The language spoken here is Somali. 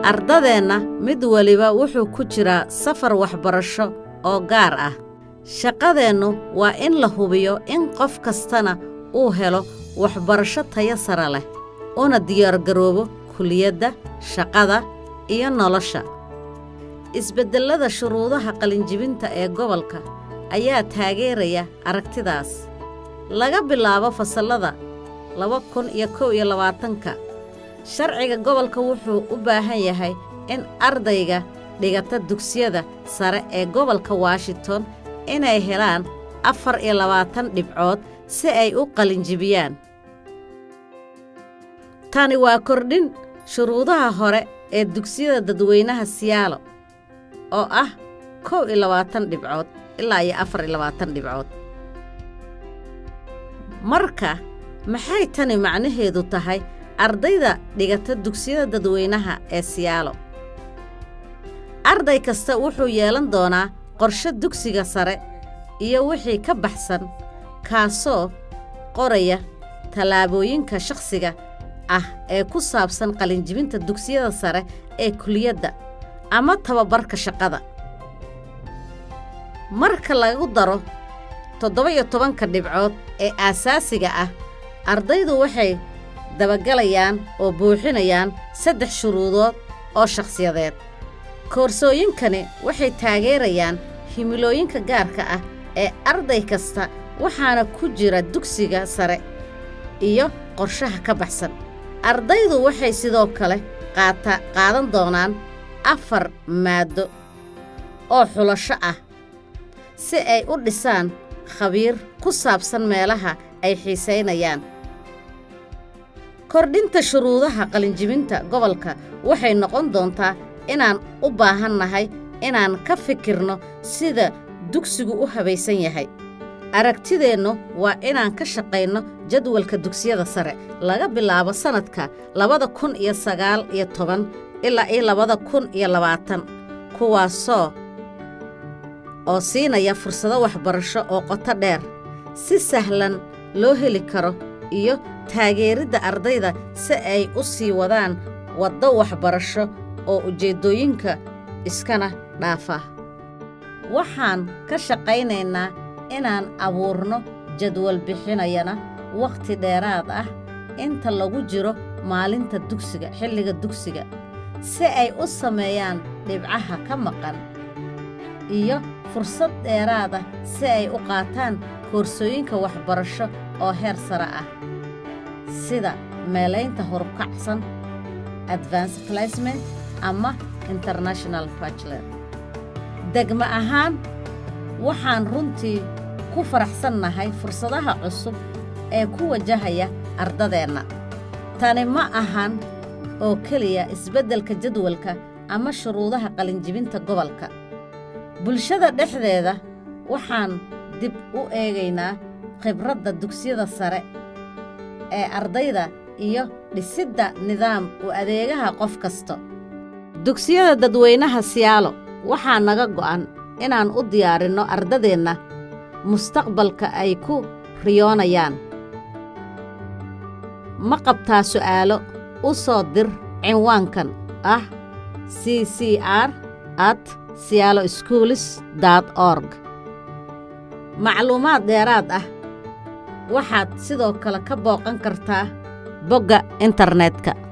ardadeenna mid weliba wuxuu ku jiraa safar waxbarasho oo gaar ah shaqadeennu waa in la hubiyo in qof kastana uu helo waxbarasho tayo sare leh una diyaargaroobo kuliyadda shaqada iyo nolosha isbeddellada shuruudaha qalinjibinta ee gobolka ayaa taageeraya aragtidaas laga bilaabo fasallada laba kun iyo kow iyo labaatanka sharciga gobolka wuxuu u baahan yahay in ardayga dhigata dugsiyada sare ee gobolka washington inay helaan afar iyo labaatan dhibcood si ay u qalinjibiyaan tani waa kordhin shuruudaha hore ee dugsiyada dadweynaha siyaalo oo ah kow iyo labaatan dhibcood ilaa iyo afar iyo labaatan dhibcood marka maxay tani macnaheedu tahay ardayda dhigata dugsiyada dadweynaha ee siyaalo arday kasta wuxuu yeelan doonaa qorshe dugsiga sare iyo wixii ka baxsan kaasoo qoraya tallaabooyinka shakhsiga ah ee ku saabsan qalinjibinta dugsiyada sare ee kuliyadda ama tababarka shaqada marka lagu daro toddoba-iyo tobanka dhibcood ee aasaasiga ah ardaydu waxay dabagalayaan oo buuxinayaan saddex shuruudood oo shakhsiyadeed koorsooyinkani waxay taageerayaan himilooyinka gaarka ah ee arday kasta waxaana ku jira dugsiga sare iyo qorshaha ka baxsan ardaydu waxay sidoo kale qaata qaadan doonaan afar maaddo oo xulasho ah si ay u dhisaan khabiir ku saabsan meelaha ay xiisaynayaan kordhinta shuruudaha qalinjibinta gobolka waxay noqon doontaa inaan u baahannahay inaan ka fikirno sida dugsigu u habaysan yahay aragtideennu waa inaan ka shaqayno jadwalka dugsiyada sare laga bilaabo sannadka labada kun iyo sagaal iyo toban ilaa iyo labada kun iyo labaatan kuwaasoo oo siinaya fursado waxbarasho oo qoto dheer si sahlan loo heli karo iyo taageeridda ardayda si ay u sii wadaan waddo waxbarasho oo ujeeddooyinka iskana dhaafa waxaan ka shaqaynaynaa inaan abuurno jadwal bixinayana wakhti dheeraad ah inta lagu jiro maalinta dugsiga xilliga dugsiga si ay u sameeyaan dhibcaha ka maqan iyo fursad dheeraad ah si ay u qaataan koorsooyinka waxbarasho oo heer sare ah sida meelaynta horukacsan advance placement ama international bachelor degmo ahaan waxaan runtii ku faraxsannahay fursadaha cusub ee ku wajahaya ardadeenna tani ma ahan oo keliya isbeddelka jadwalka ama shuruudaha qalinjibinta gobolka bulshada dhexdeeda waxaan dib u eegaynaa khibradda dugsiyada sare ee ardayda iyo dhisidda nidaam u adeegaha qof kasta dugsiyada dadweynaha siyaalo waxaa naga go'an inaan u diyaarinno ardadeenna mustaqbalka ay ku riyoonayaan ma qabtaa su'aalo u soo dir cinwaankan ah c c r at siyaalo schoolis dot org macluumaad dheeraad ah waxaad sidoo kale ka booqan kartaa bogga internetka